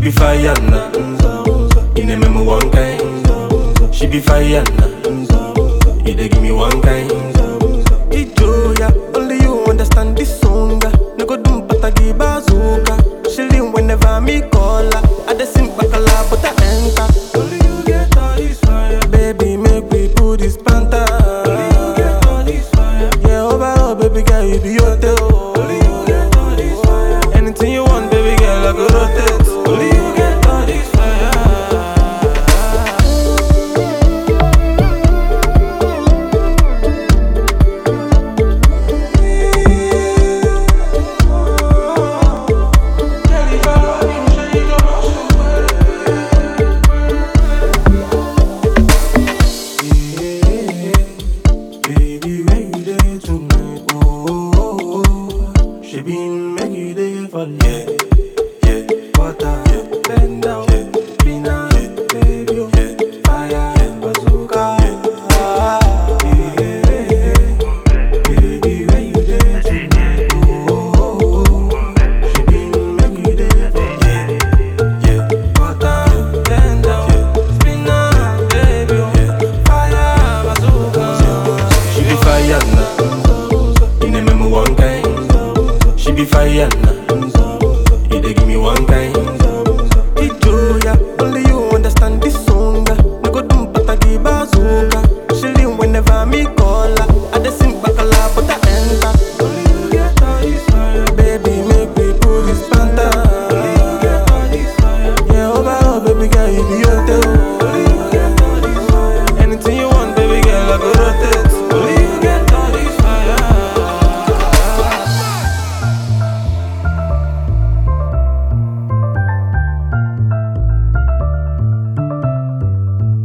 be fire now. You name me one kind. She be fire now. You dey give me one kind. Ijoya, only you understand this song. No go dum patagi bazooka. She lean whenever me call her. I dey sing bacala, but I enter. Only you get all this fire. Baby, make we put this panta. Only you get all this fire. Yeah, overall, baby girl, you be your tail. Only you get all this fire. Anything you want, baby girl, I go rotate. Only you get all this fire. Baby, where you there tonight? Oh, oh, oh. She been make you there for Yeah, yeah, water. Yeah. Bend down, Yeah. be nice, Yeah. baby. oh. Yeah. Fire, Yeah. bazooka. Yeah. Ah, yeah. Baby, where you there tonight? Oh, oh, oh, oh. She been make you there for yeah, yeah. water. Bend down, be nice, baby. oh. Fire, bazooka. She be fire now. You name me one kind. She be fire now. You dey give me one kind.